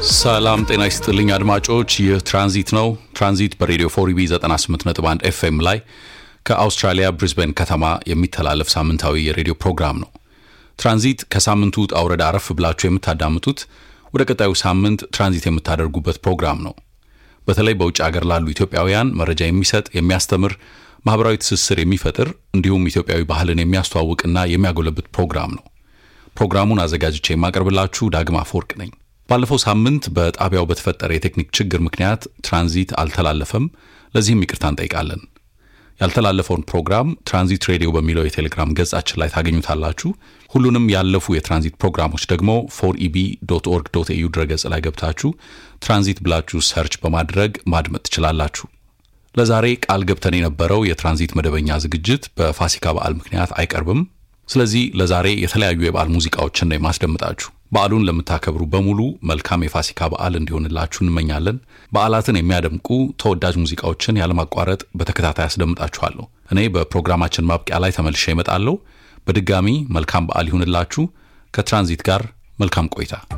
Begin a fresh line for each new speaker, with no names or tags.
ሰላም ጤና ይስጥልኝ አድማጮች፣ ይህ ትራንዚት ነው። ትራንዚት በሬዲዮ ፎሪቢ 98.1 ኤፍኤም ላይ ከአውስትራሊያ ብሪዝበን ከተማ የሚተላለፍ ሳምንታዊ የሬዲዮ ፕሮግራም ነው። ትራንዚት ከሳምንቱ ውጣ ውረድ አረፍ ብላችሁ የምታዳምጡት ወደ ቀጣዩ ሳምንት ትራንዚት የምታደርጉበት ፕሮግራም ነው። በተለይ በውጭ ሀገር ላሉ ኢትዮጵያውያን መረጃ የሚሰጥ የሚያስተምር፣ ማህበራዊ ትስስር የሚፈጥር እንዲሁም ኢትዮጵያዊ ባህልን የሚያስተዋውቅና የሚያጎለብት ፕሮግራም ነው። ፕሮግራሙን አዘጋጅቼ የማቀርብላችሁ ዳግማ አፈወርቅ ነኝ። ባለፈው ሳምንት በጣቢያው በተፈጠረ የቴክኒክ ችግር ምክንያት ትራንዚት አልተላለፈም። ለዚህም ይቅርታ እንጠይቃለን። ያልተላለፈውን ፕሮግራም ትራንዚት ሬዲዮ በሚለው የቴሌግራም ገጻችን ላይ ታገኙታላችሁ። ሁሉንም ያለፉ የትራንዚት ፕሮግራሞች ደግሞ ፎር ኢቢ ዶት ኦርግ ዶት ኤዩ ድረገጽ ላይ ገብታችሁ ትራንዚት ብላችሁ ሰርች በማድረግ ማድመጥ ትችላላችሁ። ለዛሬ ቃል ገብተን የነበረው የትራንዚት መደበኛ ዝግጅት በፋሲካ በዓል ምክንያት አይቀርብም። ስለዚህ ለዛሬ የተለያዩ የበዓል ሙዚቃዎችን ነው የማስደምጣችሁ። በዓሉን ለምታከብሩ በሙሉ መልካም የፋሲካ በዓል እንዲሆንላችሁ እንመኛለን። በዓላትን የሚያደምቁ ተወዳጅ ሙዚቃዎችን ያለማቋረጥ በተከታታይ አስደምጣችኋለሁ። እኔ በፕሮግራማችን ማብቂያ ላይ ተመልሼ እመጣለሁ። በድጋሚ መልካም በዓል ይሁንላችሁ። ከትራንዚት ጋር መልካም ቆይታ